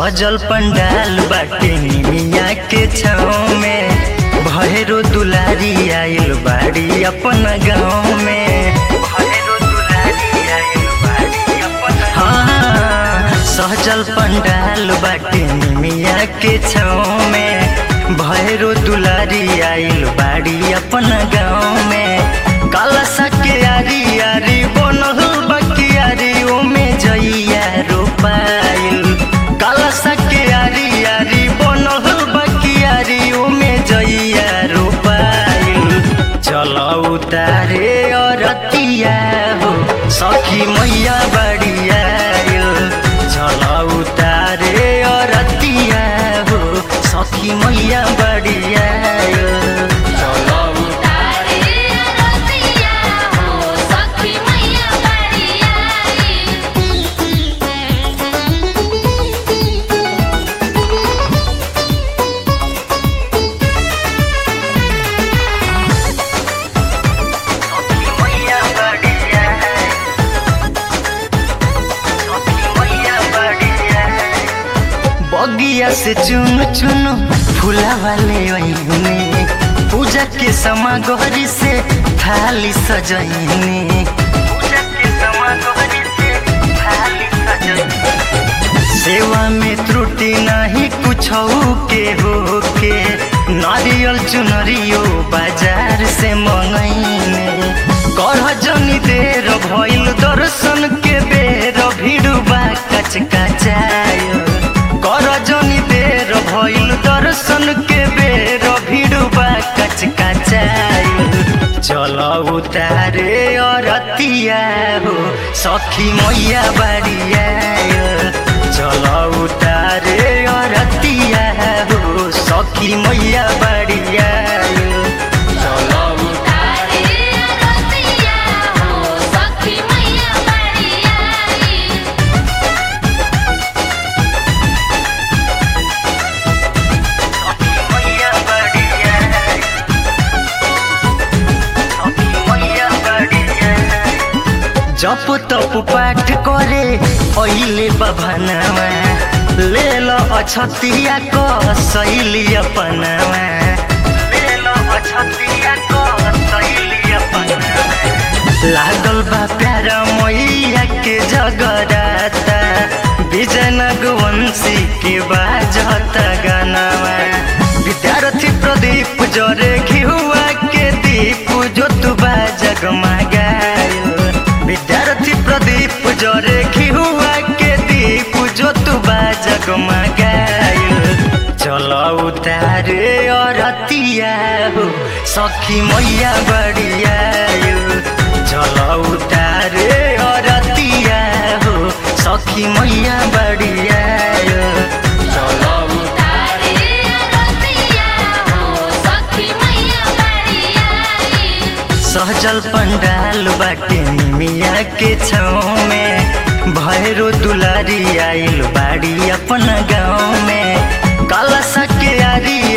सहजल पंडाल बाटे निमिया के छाँव में भैरो दुलारी आइल बाड़ी अपन गाँव में भैरो दुलारी आइल बाड़ी अपन हाँ सहजल पंडाल बाटे निमिया के छाँव में भैरो दुलारी आइल बाड़ी अपन गाँव में काला सके आरी आरी बनल बकियारी ओमे जइया रोपाइल काला सके आरी आरी बनल बकियारी ओमे जइया रोपाइल चल उतारे अरतिया हो सखी मैया बड़िया चल उतारे अरतिया हो सखी मैया बड़िया तारे रतिया हो सखी मैया बड़िया मैया बड़िया सखी मैया बड़िया बगिया से चुन चुन फूला वाले ओइने पूजा के समागरी से थाली सजैने पूजा के समागरी से थाली सजैने सेवा में त्रुटि नहीं कुछ के हो के नारियल चुनरियो बाजार से मंगैने करह जनी देर भइल दर्शन के बेर भिड़ुबा कच कचाय कर जनी देर भइल दर्शन के बेर भिड़ुबा कच कचाय चल उतारे अरतिया हो सखी मैया बड़िया चल उतारे अरतिया हो सखी मैया बड़िया तारे रतिया हो सखी मैया बड़िया मैया बड़िया सखी मैया बड़िया जप तप पाठ करे अहिले बभनवा ले लो अछतिया को सैली अपनवा ले लो अछतिया को सैली अपनवा लागल बा प्यारा मैया के जगराता विजयनगवंशी के बाजत गानावा विद्यार्थी प्रदीप जरे घिहुआ के दीप जो तू जगमगायो विद्यार्थी प्रदीप जरे घिहुआ के दीप जो तू जगमगायो चल उतारे अरतिया हो सखी मैया बड़िया चल उतारे अरतिया हो सखी मैया बड़िया तारे रतिया हो सखी मैया बड़िया सहजल पंडाल बाटे निमिया के छाँव में भैरो दुलारी आइल बाड़ी अपन गाँव में काला सके आरी